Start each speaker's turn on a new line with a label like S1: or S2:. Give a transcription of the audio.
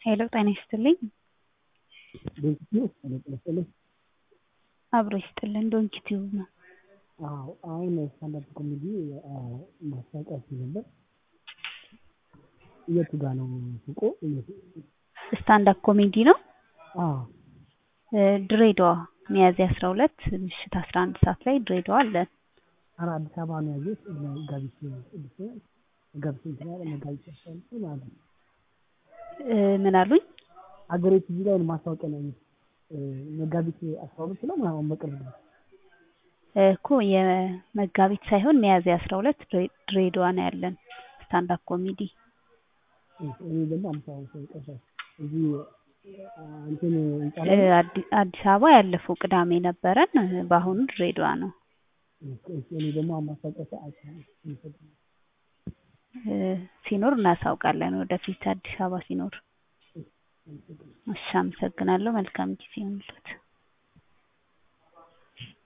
S1: ሄሎ ጤና ይስጥልኝ።
S2: ዶንኪቲዩብ ጤና ይስጥልኝ።
S1: አብሮ ይስጥልን። ዶንኪቲዩብ ነው።
S2: አዎ አሁን ስታንዳፕ ኮሜዲ ማስታወቂያ አይቼ ነበር። የቱ ጋ ነው ሱቁ?
S1: ስታንዳፕ ኮሜዲ ነው።
S2: አዎ
S1: ድሬዳዋ ሚያዝያ አስራ ሁለት ምሽት አስራ አንድ ሰዓት ላይ ድሬዳዋ አለን።
S2: ኧረ አዲስ አበባ ነው ያየሁት። መጋቢት ስድስት ነው መጋቢት እንትን ያለ መጋቢት አስራ ሁለት ነው ማለት ነው።
S1: ምን አሉኝ?
S2: አገሬ ቲቪ ላይ ነው ማስታወቂያ ነው ያየሁት። መጋቢት አስራ ሁለት ነው ምናምን በቅርብ ነው።
S1: እኮ የመጋቢት ሳይሆን ሚያዝያ አስራ ሁለት ድሬዳዋ ነው ያለን ስታንዳፕ ኮሜዲ።
S2: እኔ ደግሞ አዲስ አበባ ሰው ይቀርሳል እዚህ እንትን ህንጻ ላይ
S1: አዲስ አበባ ያለፈው ቅዳሜ ነበረን። በአሁኑ ድሬዳዋ ነው።
S2: እኔ ደግሞ አሁን ማስታወቂያ ሳይ አይቻለሁ።
S1: ሲኖር እናሳውቃለን ወደፊት አዲስ አበባ ሲኖር። እሺ አመሰግናለሁ። መልካም ጊዜ ይሁንልዎት።